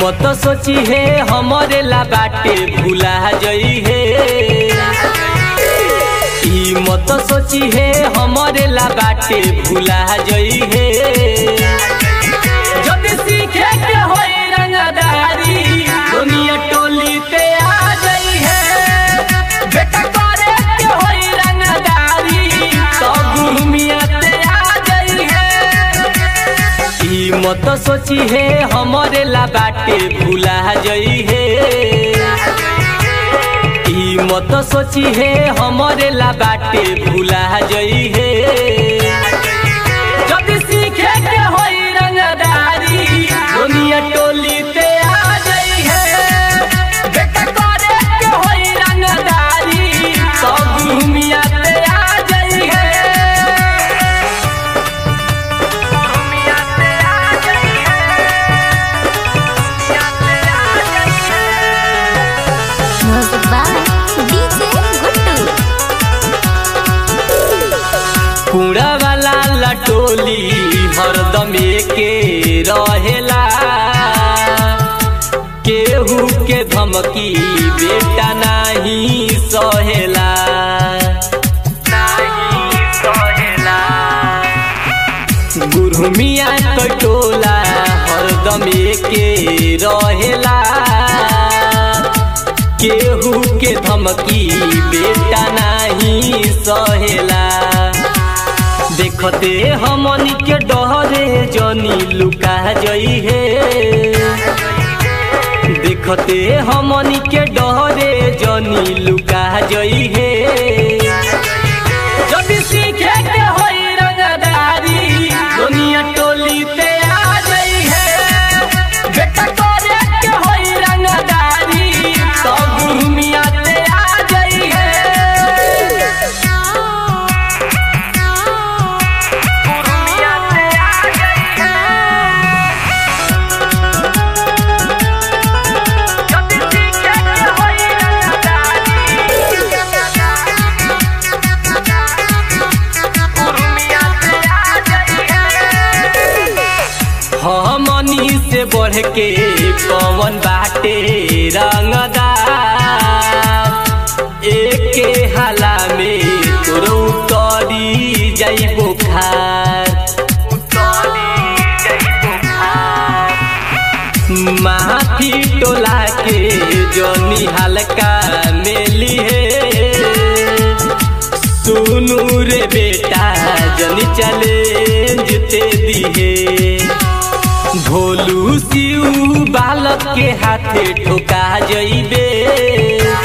मत सोची है हमरे ला बाटे भूला जई है ई मत सोची है हमरे ला बाटे भूला जई है जब सीखे के होई रंगदारी दुनिया टोली पे आ गई है बेटा करे के होई रंगदारी तो गुरु मियां पे आ गई है ई मत सोची है हमरे ला बाटे भूला जई है ई मत सोची है हमरे ला बाटे भूला जई है जब सीखे के होई रंगदारी दुनिया टोली पे आ गई है बेटा करे के होई रंगदारी सब दुनिया पे आ गई है दुनिया पे आ गई Music by DJ Guttu. कूड़ा वाला लटोली हरदम के रहेला केहू के धमकी बेटा नहीं सहेला नहीं सहेला गुरमिया कटोला हरदम के रहेला केहू के धमकी बेटा नहीं सहेला देखते हमनी के डहरे जनी लुका जई है देखते हमनी के डहरे जनी लुका जई है जब सीखे के होई रंगदारी दुनिया टोली पे आ गई है बेटा करे के होई रंगदारी सब गुरु मियां पे आ गई है गुरु मियां पे आ गई है जब सीखे के होई हमनी से बढ़ के कौन बाटे रंगदार एके हाला में तोर उतरी जाई बुखार माफी टोला के जोनी हल्का मेली है सुनू रे बेटा जनी चैलेंज ते दिहे भोलू सिऊ बालक के हाथे ठोका जइबे